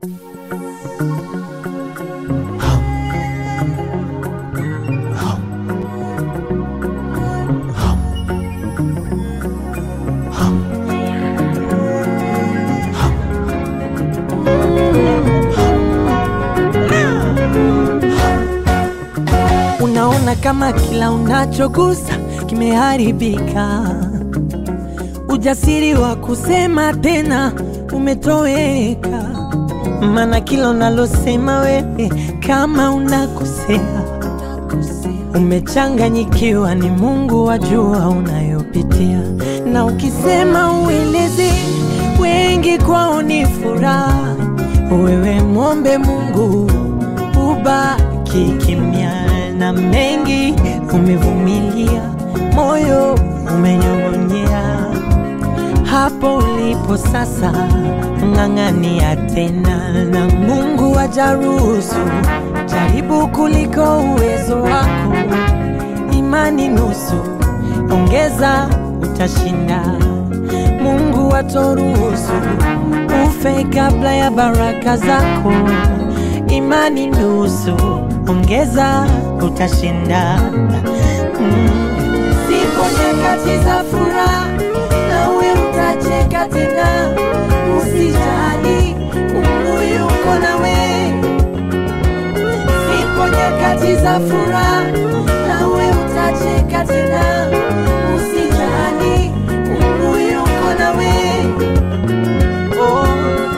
Unaona kama kila unachogusa kimeharibika, ujasiri wa kusema tena umetoweka, maana kila unalosema wewe kama unakosea, umechanganyikiwa, ni Mungu wajua unayopitia, na ukisema ueleze wengi kwao ni furaha, wewe mwombe Mungu ubaki kimya, na mengi umevumilia, moyo umenyong'onyea. Hapo ulipo sasa, ng'ang'ania tena, na Mungu ajaruhusu jaribu kuliko uwezo wako. Imani nusu, ongeza, utashinda. Mungu atoruhusu ufe kabla ya baraka zako. Imani nusu, ongeza, utashinda. Mm. Zipo nyakati za furaha, nawe utacheka tena. Usijali, Mungu yuko nawe. Zipo nyakati za furaha, nawe utacheka tena. Usijali, Mungu yuko nawe. Oh.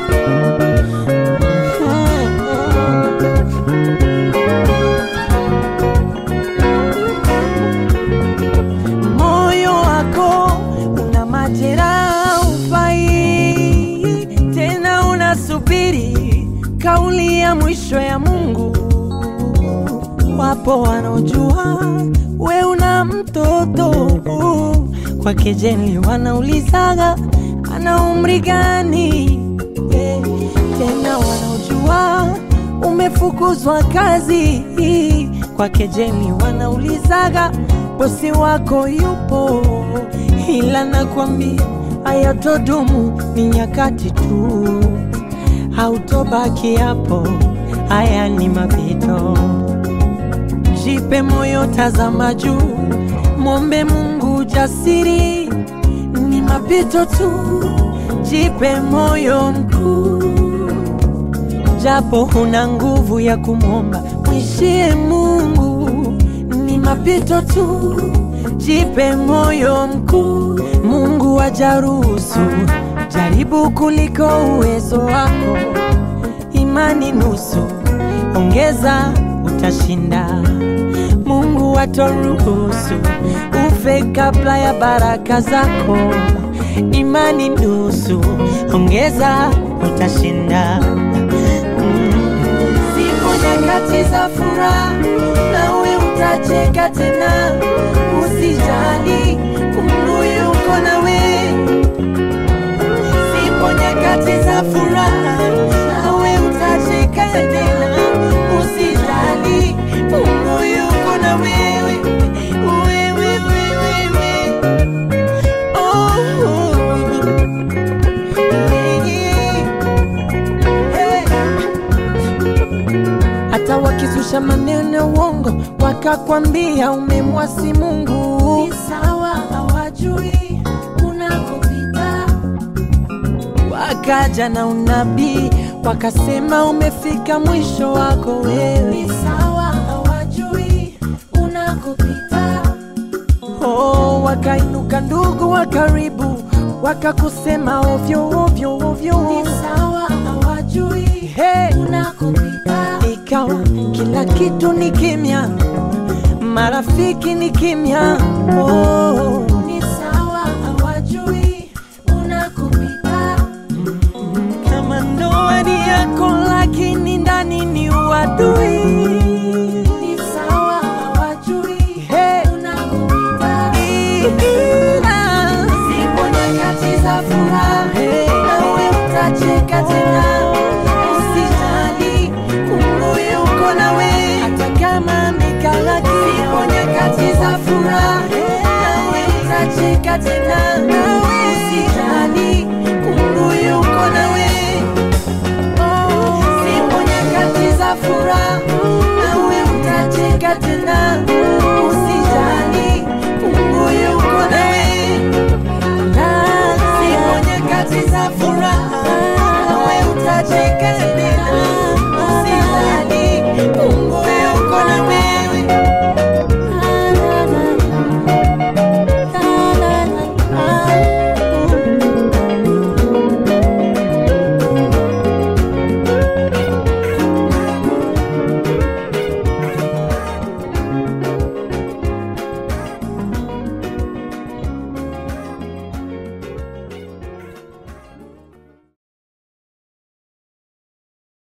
Moyo wako una majeraha, ufai tena, unasubiri kauli ya mwisho ya Mungu. Wapo wanaojua we una mtoto kwa kejeli, wanaulizaga ana umri gani? Eh, Tena wanaojua umefukuzwa kazi kwa kejeli, wanaulizaga bosi wako yupo, ila nakwambia hayatodumu, ni nyakati tu, hautobaki hapo, haya ni mapito. Jipe moyo, tazama juu, mwombe Mungu jasiri, ni mapito tu. Jipe moyo mkuu, japo huna nguvu ya kumwomba, mwishie Mungu, ni mapito tu. Jipe moyo mkuu, Mungu ajaruhusu jaribu kuliko uwezo wako. Imani nusu, ongeza, utashinda. Mungu atoruhusu ufe kabla ya baraka zako. Imani nusu, ongeza, utashinda. Mm. Zipo nyakati za furaha, nawe utacheka tena. Usijali, Mungu yuko nawe. Zipo nyakati za furaha, nawe utacheka tena. Usijali, Mungu yuko na wewe. Wewe, wewe, wewe. Oh, yeah. Hata wakizusha maneno ya uongo wakakwambia umemwasi Mungu, ni sawa, hawajui unakopita. Wakaja na unabii wakasema umefika mwisho wako wewe, ni sawa, hawajui unakopita. Oh, wakainuka ndugu wa karibu wakakusema ovyo ovyo ovyo, ni sawa, hawajui hey, unakopita. Ikawa kila kitu ni kimya, marafiki ni kimya. Oh, ni sawa, hawajui unakopita. Kama ndoa ni yako, lakini ndani ni uadui. Ni sawa, hawajui unakopita. Zipo nyakati za furaha, nawe utacheka tena. Usijali, Mungu yuko nawe, hata kama mikala zipo nyakati za furaha, nawe utacheka tena. Usijali, Mungu yuko nawe. Oh, nyakati za furaha, nawe utacheka tena. Usijali, Mungu yuko na wewe.